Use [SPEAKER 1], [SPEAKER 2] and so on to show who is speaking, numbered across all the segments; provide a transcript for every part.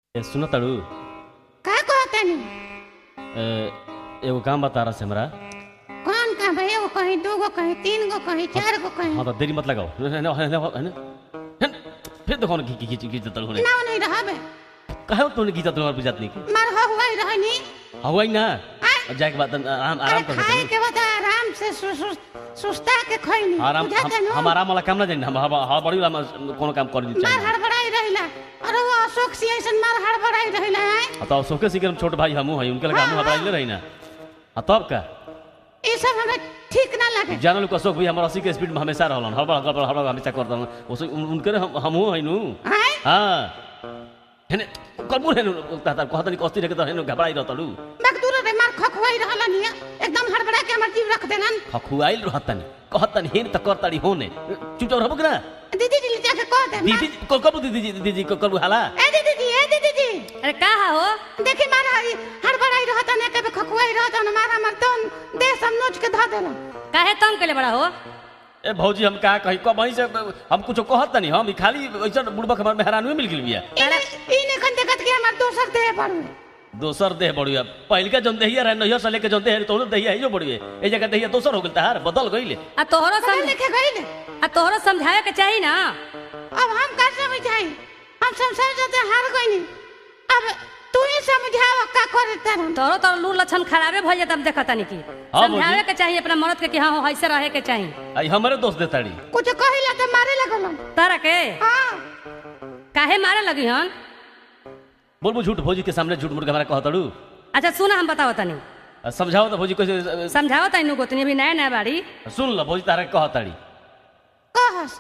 [SPEAKER 1] ए सुन ताड़ू
[SPEAKER 2] का कहतनी
[SPEAKER 1] ए, एगो काम बता रहा से हमरा
[SPEAKER 2] कौन काम है एगो कहीं दूगो कहीं तीन गो कहीं चार गो कहीं
[SPEAKER 1] हाँ तो देरी मत लगाओ है ना है ना है ना है ना? फिर देखो ना खींच खींच खींच तड़ होने
[SPEAKER 2] ना नहीं रहबे
[SPEAKER 1] कहे तूने खींचा तुम्हारे बुझात नहीं की
[SPEAKER 2] मार हो हुआ रहनी
[SPEAKER 1] हवाई ना
[SPEAKER 2] आय।
[SPEAKER 1] अब जाके बाद आराम आराम कर
[SPEAKER 2] अरे खाए
[SPEAKER 1] सकते
[SPEAKER 2] के बाद आराम से सु, सु, सुस्ता के खैनी
[SPEAKER 1] आराम
[SPEAKER 2] बुझाते
[SPEAKER 1] हम
[SPEAKER 2] नु
[SPEAKER 1] हम आराम वाला काम ना जानी हम हम- हम बड़ी वाला कोनो काम कर दी
[SPEAKER 2] मार
[SPEAKER 1] चाहिए
[SPEAKER 2] हड़बड़ाई रहिला अरे वो अशोक सिंह ऐसन मार हड़बड़ाई रहिला है
[SPEAKER 1] हाँ, तो सोके सीखे हम छोट भाई हमू है उनके लगा हमू हबराई ले रही ना हाँ तब का
[SPEAKER 2] ये सब हमें ठीक ना लगे
[SPEAKER 1] जानल को अशोक भाई हमारा अस्सी के स्पीड में हमेशा रहलन हड़बड़ हड़बड़ हड़बड़ हमेशा करता उस उनके हम हमू है नु
[SPEAKER 2] आय
[SPEAKER 1] हाँ हेने करबू हेनु ताता कहतनी कस्ती रखे त हेनु घबराई रहतलु
[SPEAKER 2] मजदूर रे मार खखवाई रहला नहीं एकदम हड़बड़ा के हमर जीव रख देलन
[SPEAKER 1] खखुआइल रहतनी कहतनी हेन त करताड़ी होने चुपचाप रहबू कि ना
[SPEAKER 2] दीदी जी जाके कह दे
[SPEAKER 1] दीदी को कबू दीदी जी दीदी जी को करबू हाला
[SPEAKER 2] ए दीदी जी ए दीदी जी
[SPEAKER 3] अरे का हो
[SPEAKER 2] देखी मारा ई हड़बड़ाई रहता ने कभी खखवाई रहता न मारा मर तन देह सब नोच के ध देला
[SPEAKER 3] काहे तंग केले बड़ा हो
[SPEAKER 1] ए भौजी हम का कही कब वहीं से हम कुछ कहतनी हम ई खाली ऐसा बुड़बक हमर मेहरान में मिल गेल बिया
[SPEAKER 2] इने इने कन देखत के हमर दोसर देह पर
[SPEAKER 1] दोसर देह बढ़िया पहिलका जौन देहिया रहे नहियर से लेके जौन देह तो देहिया है जो बढ़िए ए जगह देहिया दोसर हो गेल तहार बदल गइले
[SPEAKER 3] आ तोहरो
[SPEAKER 2] समझ
[SPEAKER 3] समझ
[SPEAKER 2] लिखे गइले
[SPEAKER 3] आ तोहरो समझावे के चाही ना
[SPEAKER 2] अब हम का समझाई हम संसार जाते हार गइनी अब तू ही समझाव का करे तरन
[SPEAKER 3] तोहरो तो लू लक्षण खराबे भइल जात अब देखत नहीं की
[SPEAKER 1] हाँ,
[SPEAKER 3] समझावे
[SPEAKER 1] भौजी।
[SPEAKER 3] के चाही अपना मर्द के कि हाँ हो ऐसे रहे के चाही
[SPEAKER 1] आई हमरे दोस्त देताड़ी
[SPEAKER 2] कुछ कहिला त मारे लगलन
[SPEAKER 3] तारा के
[SPEAKER 2] हां
[SPEAKER 3] काहे मारे लगी हन
[SPEAKER 1] बोलबू झूठ भौजी के सामने झूठ मूठ के हमरा कहतड़ू
[SPEAKER 3] अच्छा सुना हम बताओ तनी
[SPEAKER 1] समझाओ तो भौजी कैसे
[SPEAKER 3] समझाओ तनी गोतनी अभी नया नया बाड़ी
[SPEAKER 1] सुन ल भौजी तारा के कहताड़ी
[SPEAKER 2] कहस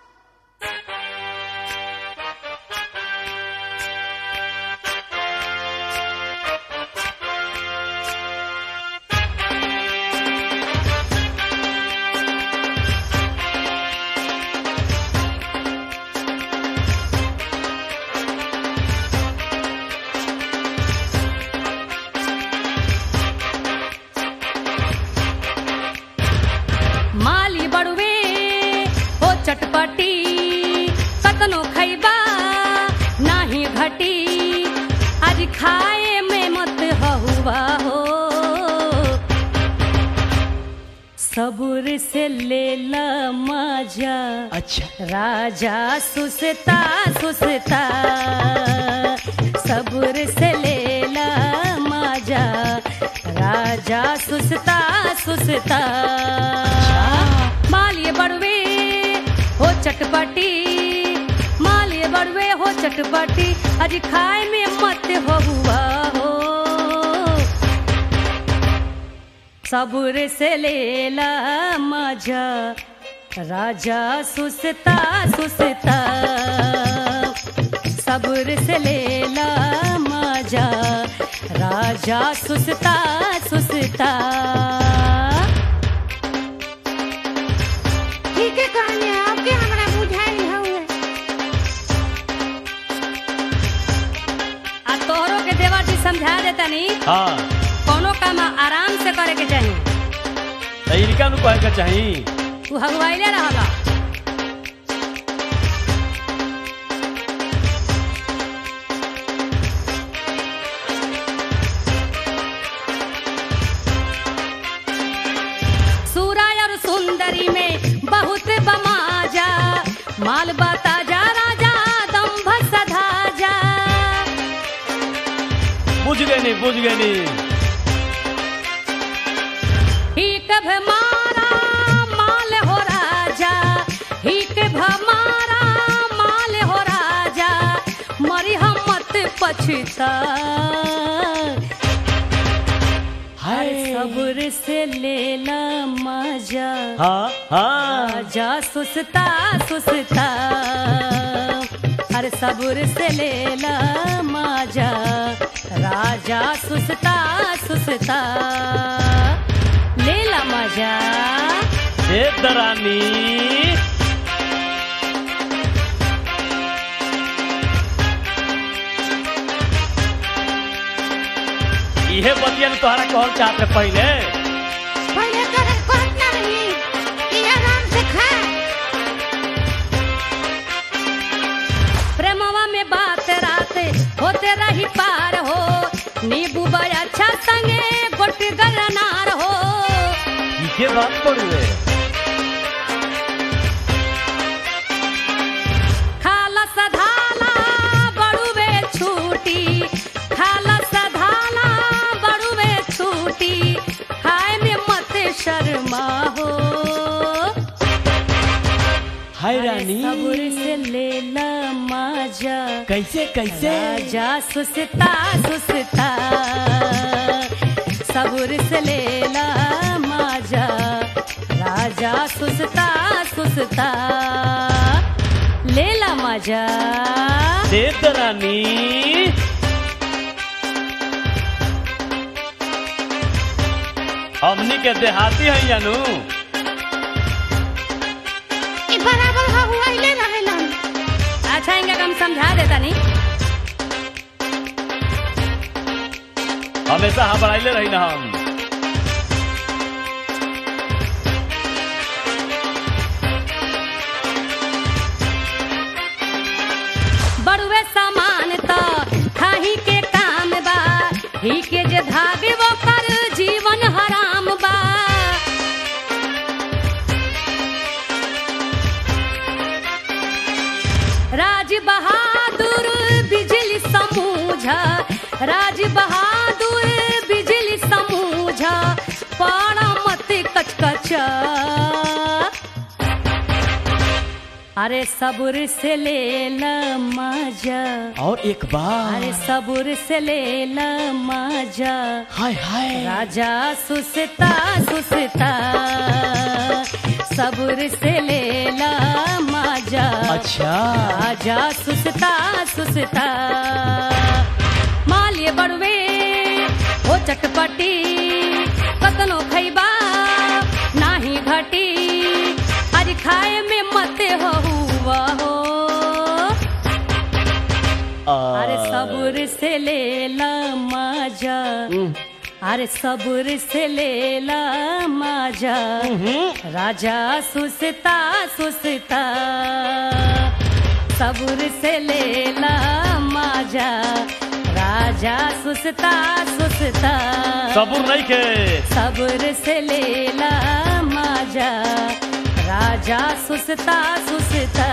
[SPEAKER 3] माली बड़ुए हो चटपटी कतनो खैबा नाही घटी आज खाए में मत हुआ हो सबूर से ले ला मजा
[SPEAKER 1] अच्छा
[SPEAKER 3] राजा सुसता सुसता सबूर से ले ला मजा राजा सुसता सुसता मालिए बड़वे हो चटपटी मालिए बड़वे हो चटपटी अज खाए में मत हो हुआ हो सबूर से लेला मजा राजा सुसता सुसता सबूर से लेला मजा राजा सुसता सुसता
[SPEAKER 2] ठीक है कहनी आपके हमरा बुझाई हउए
[SPEAKER 3] आ तोहरो के देवर जी समझा देता नी
[SPEAKER 1] हाँ
[SPEAKER 3] कोनो काम आराम से करे के चाही
[SPEAKER 1] त इनका नु कहे के चाही
[SPEAKER 3] तू हगवाइले रहला सूराय और सुंदरी में बहुत बमाजा माल बता जा राजा दम्भ सधा जा
[SPEAKER 1] बुझ गए नी बुझ गए नी
[SPEAKER 3] हिक भमारा माल हो राजा हिक भमारा माल हो राजा मरी हम मत पछता
[SPEAKER 1] हाय
[SPEAKER 3] सब्र से लेला मजा
[SPEAKER 1] हाँ हाँ
[SPEAKER 3] राजा सुसता सुसता हर सब्र से लेला मजा राजा सुसता सुसता लेला मजा
[SPEAKER 1] ए दरानी इहे बतिया ने तोहरा कहल चाहत रहे पहले
[SPEAKER 2] पहले करे कहत ना रही कि आराम से खा
[SPEAKER 3] प्रेमवा में बात रात होते रही
[SPEAKER 1] बात पड़ुए
[SPEAKER 3] खाला सधाला बड़ुवे छूटी खाला सधाला बड़ुवे छूटी खाए में मत शर्मा हो
[SPEAKER 1] हाय रानी
[SPEAKER 3] सब्र से ले ला माजा
[SPEAKER 1] कैसे कैसे
[SPEAKER 3] राजा सुसता सुसता सब्र से ले ला माजा राजा सुसता सुसता ले ला माजा
[SPEAKER 1] दे तो रानी हमनी के देहाती है जानू
[SPEAKER 2] ई बराबर हहुआइले रहेलन
[SPEAKER 3] अच्छा इनका कम समझा देता नहीं
[SPEAKER 1] हमेशा हबड़ाइले रही ना हम
[SPEAKER 3] बड़ुए सामान तो खाही के काम बा ही के जे धागे वो कर जीवन हराम बा राज बहादुर बिजली समूझा राज बहादुर बिजली समूझा पाड़ा मत कचकचा अरे सब्र से ले ला मजा
[SPEAKER 1] और एक बार
[SPEAKER 3] अरे सब्र से ले ला मजा
[SPEAKER 1] हाय हाय
[SPEAKER 3] राजा सुसता सुसता सब्र से ले ला मजा
[SPEAKER 1] अच्छा
[SPEAKER 3] राजा सुसता सुसता मालिय बड़वे हो चटपटी कतनो खैबा नाही घटी आज खाए में मत हो हुआ हो अरे सब्र से ले ला मजा अरे सब्र से ले ला मजा राजा सुसता सुसता सब्र से ले ला मजा राजा सुसता सुसता
[SPEAKER 1] सबूर नहीं के
[SPEAKER 3] सब्र से ले ला मजा राजा सुसता सुसता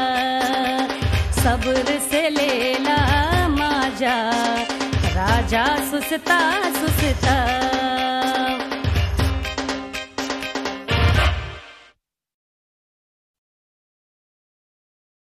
[SPEAKER 3] सब्र से ले ला मजा राजा सुसता सुसता